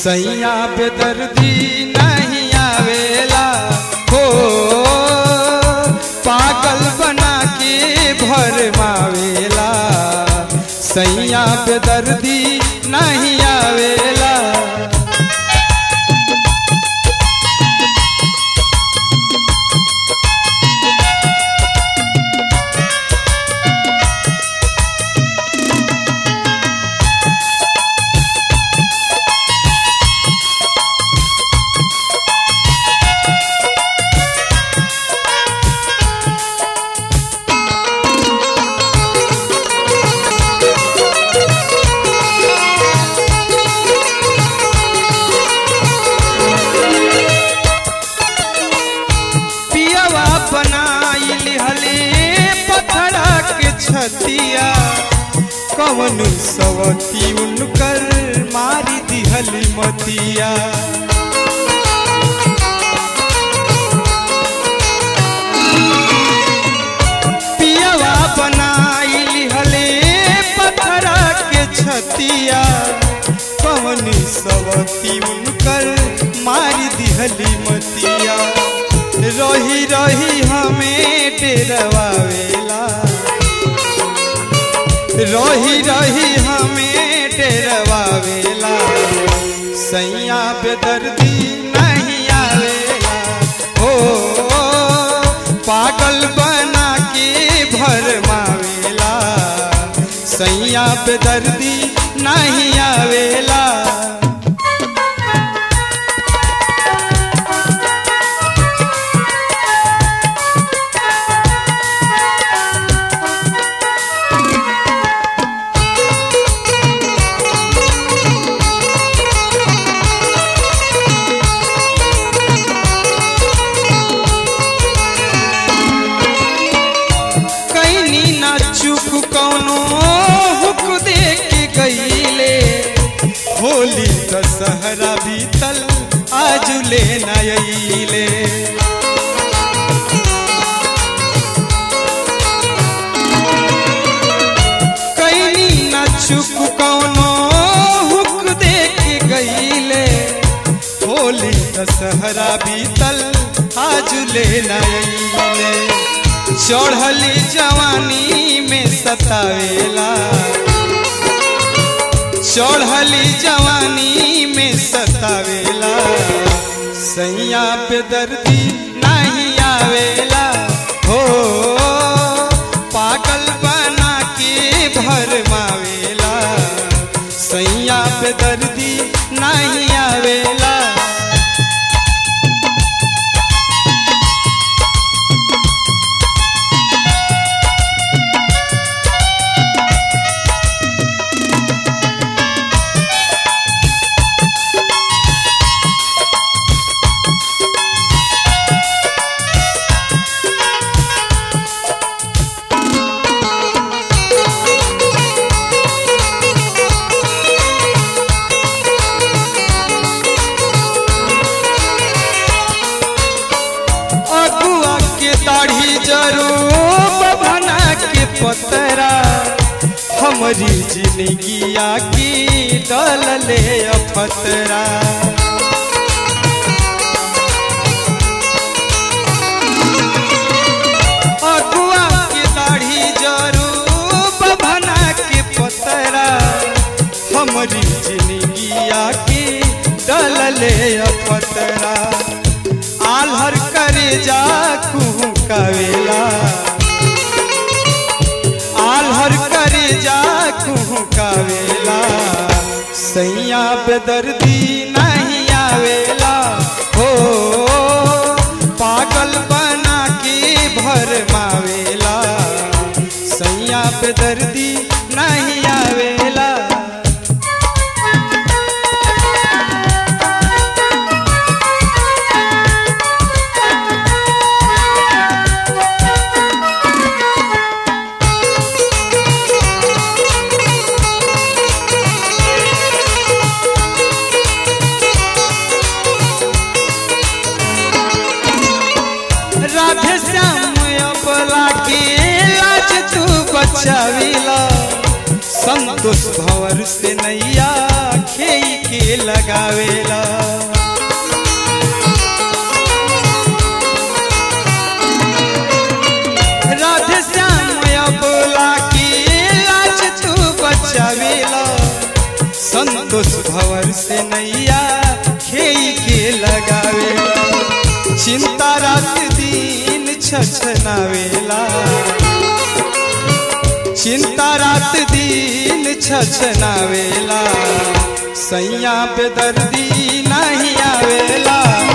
सैया बेदर्दी नहीं आवेला हो पागल बना के भर मावेला सैया बेदर्दी नहीं आवेला पियवा बनाइल हले पथरा के छतिया कवन सवती उनकर मारी दिहली मतिया पियवा बनाइल हले पथरा के छतिया कवन सवती उनकर मारी दिहली मतिया रही रही हमें डेरवावेला रही रही हमें डेरवावेला सैया बेदर्दी नहीं आवेला हो पागल बना के भर मावेला सैया बेदर्दी नहीं आवेला कैनी ना चुप कौनो हुक दे के गईले होली दशहरा बीतल आज ले नईले कैनी ना चुप कौनो हुक दे के गईले होली दशहरा बीतल आज ले नईले चढ़ली जवानी में सतावेला चढ़ली जवानी में सतावेला सैया पे दर्दी नहीं आवेला हो पागल बना के भर मावेला सैया पे दर्दी नहीं आवेला अगुआ के दाढ़ी जरो बभना के पतरा हमारी जिंदगिया की डल ले अफतरा अगुआ के दाढ़ी जरो बभना के पतरा हमारी जिंदगिया की डल ले अफतरा आल्हर करे जा कुहू कवेला आल्हर करे जा कुहू कवेला सैया बेदर्दी नहीं आवेला हो पागल बना के भर मावेला सैया बेदर्दी नहीं आवेला राधे श्याम अबला के लाज तू बचाविला संत संतोष भंवर से नैया खेई के लगावेला राधे श्याम बोला की लाज तू बचावेला संतोष भंवर से नैया खेई के लगावेला चिंता रात दिन छछनावेला चिंता रात दिन छछनावेला सैया पे दर्दी नहीं आवेला